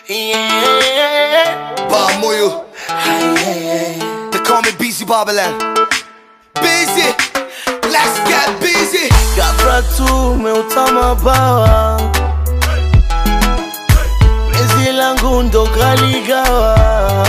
Yeah. Ba moyo. They call me Busy Babylon. Busy. Let's get busy. Ghafla tu umeutama bawa, penzi langu ndo kaligawa.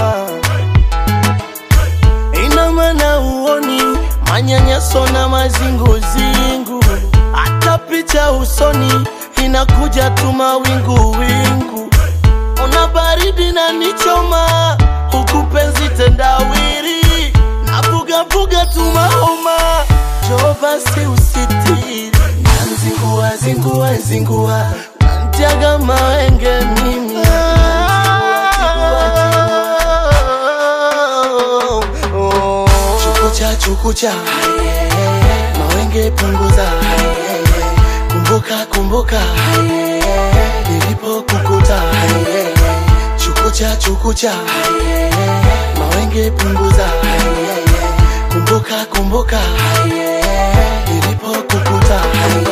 Ina maana uoni manyanyaso na mazinguzingu, hata picha usoni inakuja tu mawingu wingu. Una baridi na nichoma, huku penzi tendawiri, navugavuga tu mahoma, njoo basi usitiri, nanzingua zingua zingua, nantiaga mawenge mimi Chukucha chukucha, mawenge punguza, kumbuka kumbuka, nilipokukuta chukucha chukucha mawenge punguza kumbuka kumbuka nilipokukuta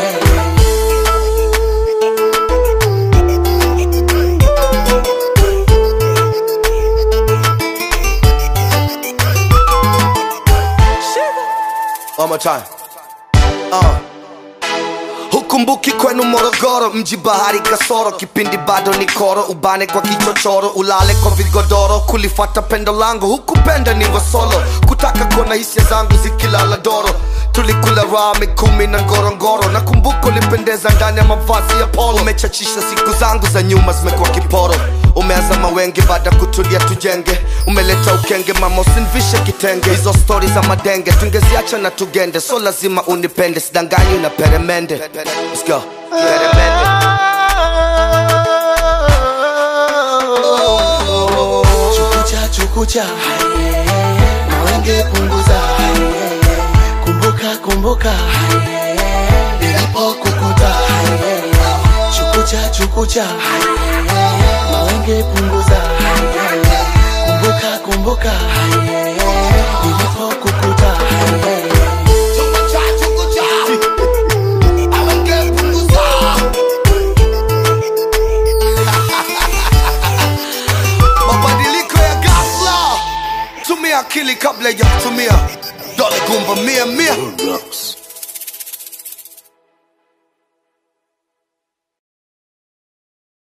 One more time. Uh. Hukumbuki kwenu Morogoro, mji bahari kasoro, kipindi bado ni koro, ubane kwa kichochoro, ulale kwa vigodoro, kulifata pendo langu, hukupenda nivo solo, kutaka kuona hisia zangu zikilala doro, tulikula rame kumi na ngorongoro, na kumbuka ulipendeza ndani ya mavazi ya polo, umechachisha siku zangu za nyuma zimekuwa kiporo, umeanza mawenge baada kutulia tujenge, umeleta ukenge mama usinvishe kitenge, hizo stori za madenge tungeziacha na tugende, so lazima unipende, sidanganyi na peremende. Let's go. Peremende. chukucha chukucha mawenge punguza kumbuka kumbuka nilipokukuta chukucha chukucha mawenge punguza kumbuka kumbuka nilipokukuta mabadiliko ya ghafla tumia akili kabla ya kutumia dola gumba mia mia